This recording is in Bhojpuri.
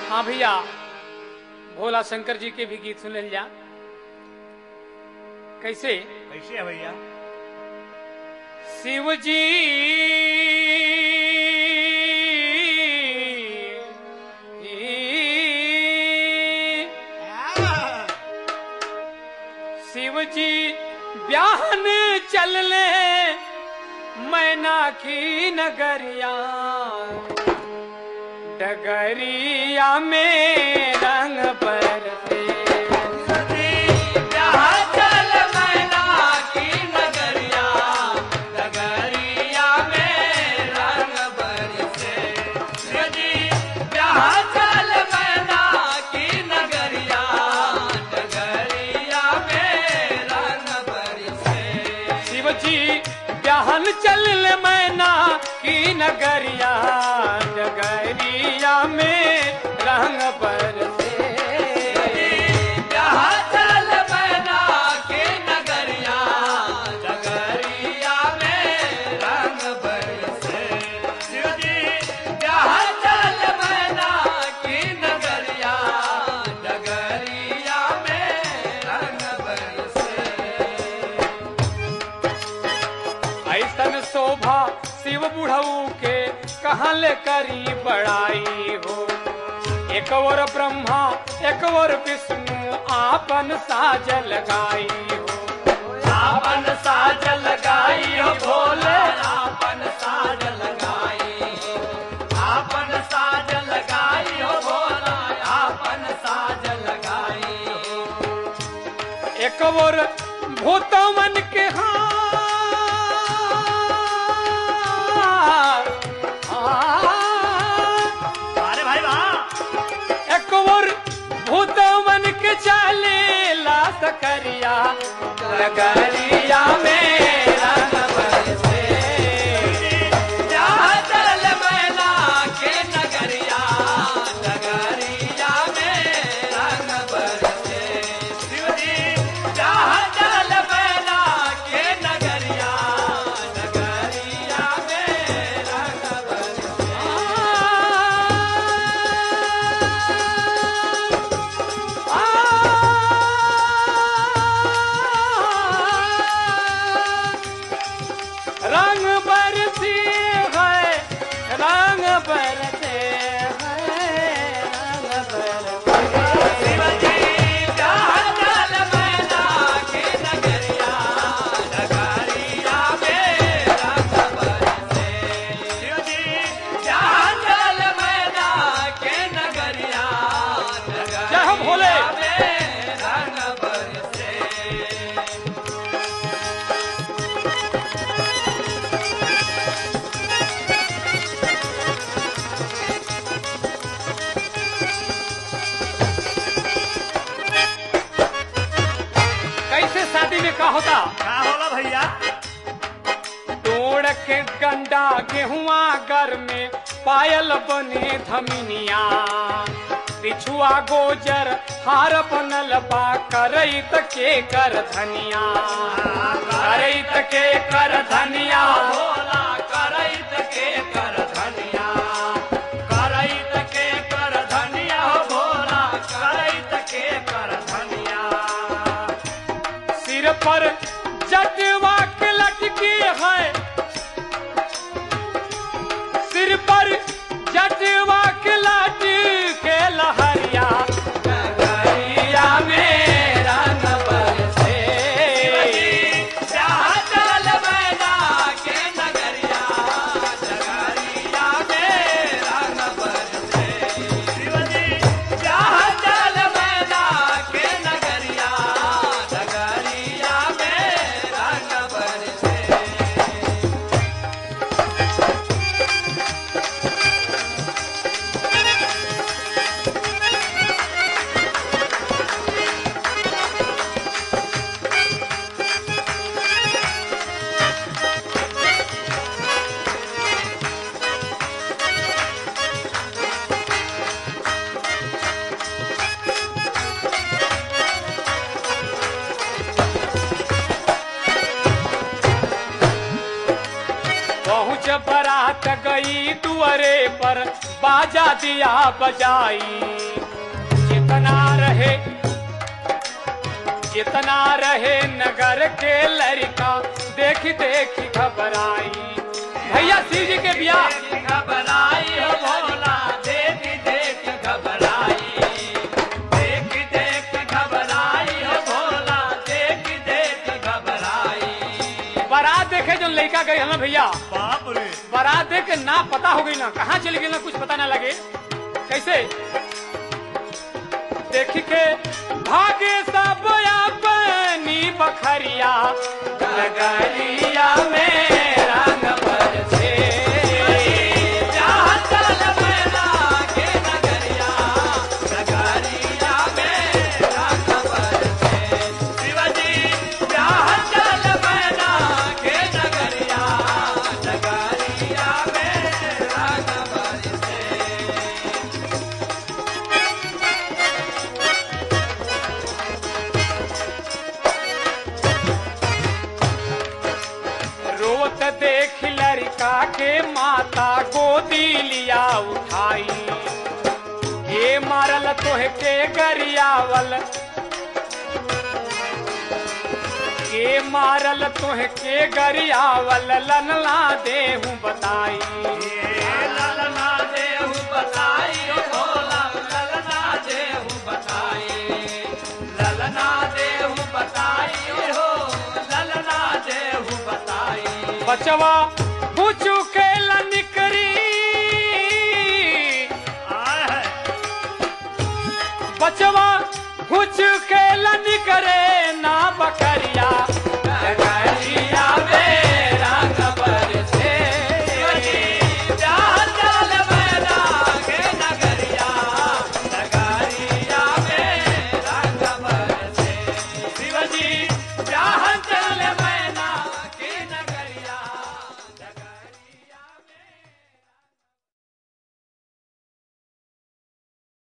हाँ भैया भोला शंकर जी के भी गीत सुन जा कैसे कैसे है भैया शिव जी शिव जी ब्याहन चल ले मैना की नगरिया डगरिया में रंग बरसे शिव जी ब्याहन चल ले मैना की नगरिया डगरिया में रंग बरसे ऐसन शोभा शिव बुढ़ऊ के कहाँ ले करी बड़ाई हो एक और ब्रह्मा एक और विष्णु आपन साज लगाई हो आपन साज लगाई हो भोले आपन साज लगाई आपन साज लगाई हो भोला आपन साज लगाई एक और भूतमन के हाथ अरे भाई वाह एक और भूतमन के चाले ला सकरिया लगरिया में रंग बरसे रंग बरसी है रंग बरसे है रंग बरसे जय हो भोले कैसे शादी में का होता का होला भैया तोड़ के गंडा गेहुआ घर में पायल बने धमिनिया पिछुआ गोजर हार बनल बा करैत के कर धनिया करैत के कर धनिया भोला करैत के कर धनिया करैत के कर धनिया हो भोला करैत के कर धनिया सिर पर जटवा के लटकी है सिर पर जटवा के लटकी के लहरिया डगरिया में रंग बरसे जहाँ चल मैना के बरात गई दुअरे पर बाजा दिया बजाई जितना रहे जितना रहे नगर के लड़का देख देख घबराई भैया शिव जी के ब्याह घबराई हो भोला देख देख घबराई देख देख घबराई हो भोला देख देख घबराई बारात देखे जो लड़का गई है ना भैया बाप रे बारात देख के ना पता हो गई ना कहाँ चली गई ना कुछ पता ना लगे कैसे देख के भागे सब अपनी बखरिया नगरिया में रंग बरसे जहाँ चल मैना के नगरिया नगरिया में रंग बरसे शिवजी जहाँ चल मैना के नगरिया नगरिया में रंग बरसे रोत देख लड़का के माता गोदी लिया उठाई ये मारल तोह के गरियावल के मारल तोह के गरियावल लनला देहूं बताई ललना देहु बताई ओ भोला ललना देहु बताई ललना देहु बताई हो ललना देहु बताई बचवा पूछू के निकरी बचवा कुछ के निकरे ना बकरिया बकरिया मेरा खबर से जहाँ चल मैना के नगरिया नगरिया में रंग बरसे शिवजी जहाँ